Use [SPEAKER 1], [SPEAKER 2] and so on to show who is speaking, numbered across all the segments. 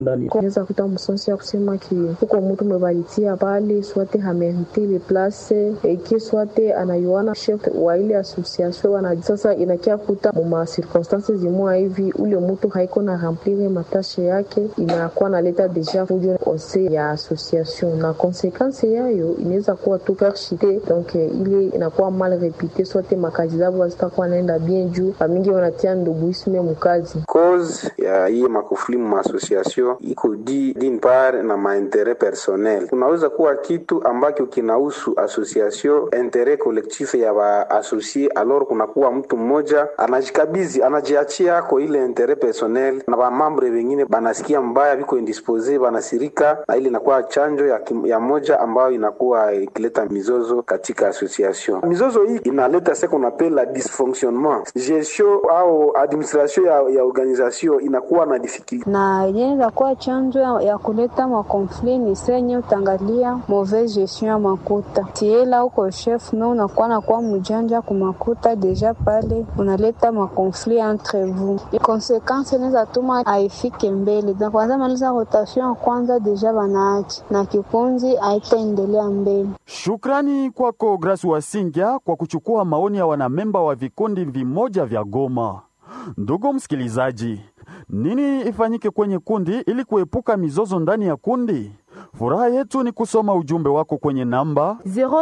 [SPEAKER 1] ndani
[SPEAKER 2] Unaweza kuta msonsi ya kusema ki huko mtu mwebalitia pale swate hamerite le place eki swate anayuana chef wa ile association wana sasa inakia kuta muma circonstances zimwa hivi ule mtu haiko na remplir matashe yake inakuwa naleta deja fujo ose ya association na konsekansi yayo inaweza kuwa tu perchite donc ile inakuwa mal repite swate makazi zabo hazitakuwa naenda bien juu bamingi wanatia nduguisme mukazi
[SPEAKER 3] cause ya hii makufuli mu association iko di din part na mainteret personnel. Kunaweza kuwa kitu ambacho kinahusu association interet collectif ya baasosie, alors kunakuwa mtu mmoja anajikabizi anajiachia ako ile interet personnel, na bamambre wengine banasikia mbaya, biko indispose, banasirika, na ile inakuwa chanjo ya, kim, ya moja ambayo inakuwa ikileta mizozo katika association. Mizozo hii inaleta ce qu'on appelle la dysfonctionnement gestion au administration ya, ya organisation inakuwa na difficulty
[SPEAKER 4] na yenye inaweza kuwa chanzo ya, ya kuleta makonfli ni senye utangalia mauvaise gestion ya makuta tiela uko chef me unakuwa nakuwa mjanja kumakuta deja pale unaleta makonfli entre vous konsekansi inaweza tuma aifike mbele na kwanza maliza rotation ya kwanza deja banaachi na kikunzi haitaendelea mbele
[SPEAKER 5] Shukrani kwako Grace Wasingya kwa kuchukua maoni ya wanamemba wa vikundi vimoja vya Goma. Ndugu msikilizaji, nini ifanyike kwenye kundi ili kuepuka mizozo ndani ya kundi? Furaha yetu ni kusoma ujumbe wako kwenye namba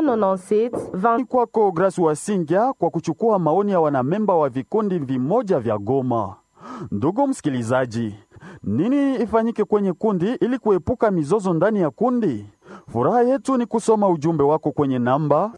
[SPEAKER 6] 097 20
[SPEAKER 5] kwako Grace Wasingya kwa kuchukua maoni ya wanamemba wa vikundi vimoja vya Goma. Ndugu msikilizaji, nini ifanyike kwenye kundi ili kuepuka mizozo ndani ya kundi? Furaha yetu ni kusoma ujumbe wako kwenye namba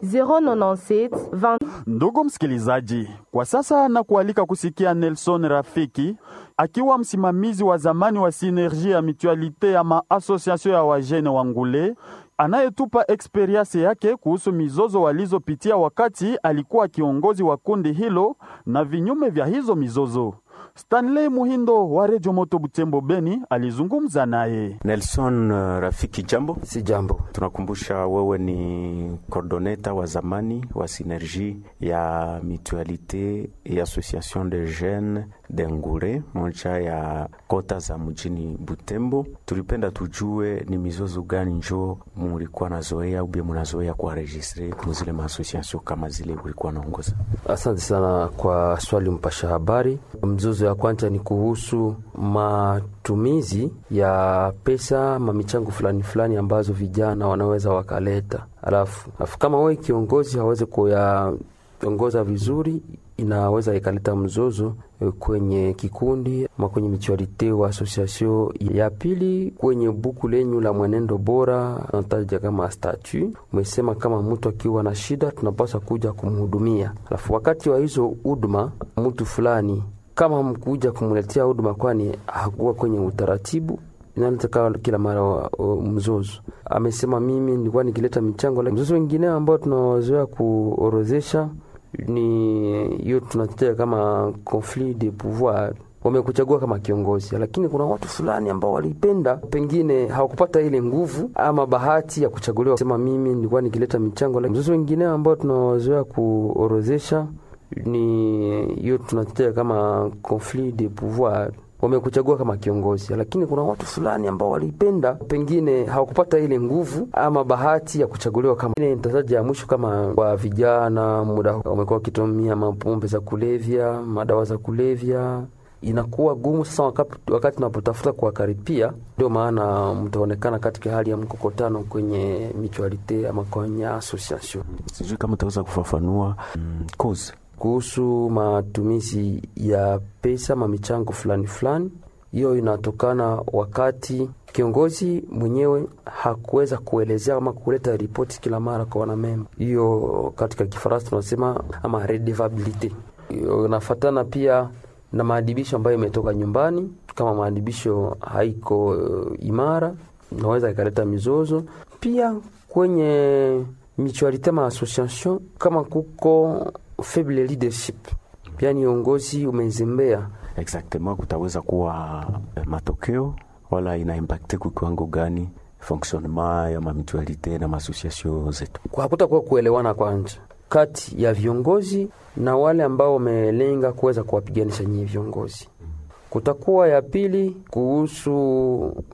[SPEAKER 6] 097 20
[SPEAKER 5] Ndugu msikilizaji, kwa sasa na kualika kusikia Nelson Rafiki akiwa msimamizi wa zamani wa Sinergie ya Mutualite ya maasosiasio ya wajene wa Ngule anayetupa eksperiensi yake kuhusu mizozo walizopitia wakati alikuwa kiongozi wa kundi hilo na vinyume vya hizo mizozo. Stanley Muhindo wa Redio Moto Butembo Beni alizungumza naye.
[SPEAKER 7] Nelson uh, Rafiki, jambo.
[SPEAKER 8] Si jambo.
[SPEAKER 7] Tunakumbusha wewe ni coordoneta wa zamani wa Synergie ya Mutualite et Association de Jeunes de Ngure, moja ya kota za mjini Butembo. Tulipenda tujue ni mizozo gani njo mulikuwa nazoea ubie munazoea kuwaregistre muzile maasociation kama zile ulikuwa naongoza?
[SPEAKER 8] Asante sana kwa swali, mpasha habari. Mzozo ya kwanza ni kuhusu matumizi ya pesa mamichango fulani fulani ambazo vijana wanaweza wakaleta, alafu alafu kama wewe kiongozi hawezi kuyaongoza vizuri, inaweza ikaleta mzozo kwenye kikundi ama kwenye michualite wa association. Ya pili kwenye buku lenyu la mwenendo bora nataja kama statu, umesema kama mtu akiwa na shida tunapaswa kuja kumhudumia, alafu wakati wa hizo huduma mtu fulani kama mkuja kumletea huduma, kwani hakuwa kwenye utaratibu inaleta kila mara wa, wa, mzozo. Amesema mimi nilikuwa nikileta michango. Mzozo wengine ambao tunawazoea kuorozesha ni hiyo tunatetea kama conflit de pouvoir. Wamekuchagua kama kiongozi, lakini kuna watu fulani ambao walipenda, pengine hawakupata ile nguvu ama bahati ya kuchaguliwa. Sema mimi nilikuwa nikileta michango. Mzozo wengine ambao tunawazoea kuorozesha ni hiyo tunatetea kama conflit de pouvoir wamekuchagua kama kiongozi, lakini kuna watu fulani ambao walipenda, pengine hawakupata ile nguvu ama bahati ya kuchaguliwa. Kama nitataja ya mwisho, kama kwa vijana, muda wamekuwa wakitumia mapombe za kulevya, madawa za kulevya inakuwa gumu sasa wakati, wakati unapotafuta kuwakaripia. Ndio maana mtaonekana katika hali ya mkokotano kwenye mutualite ama kwenye association.
[SPEAKER 7] Sijui kama utaweza kufafanua mm, cause
[SPEAKER 8] kuhusu matumizi ya pesa mamichango fulani fulani. Hiyo inatokana wakati kiongozi mwenyewe hakuweza kuelezea ama kuleta ripoti kila mara kwa wanamemba. Hiyo katika Kifaransa tunasema ama redevabilite. Inafatana pia na maadibisho ambayo imetoka nyumbani. Kama maadibisho haiko uh, imara, inaweza ikaleta mizozo pia kwenye mutualite ma association, kama kuko faible leadership, yani uongozi umezembea.
[SPEAKER 7] Exactement, kutaweza kuwa matokeo wala ina impacte kwa kiwango gani fonctionnement ya mamitualite na maasociation zetu?
[SPEAKER 8] Hakutakuwa kuelewana kwanza kati ya viongozi na wale ambao wamelenga kuweza kuwapiganisha nyinyi viongozi. Kutakuwa ya pili kuhusu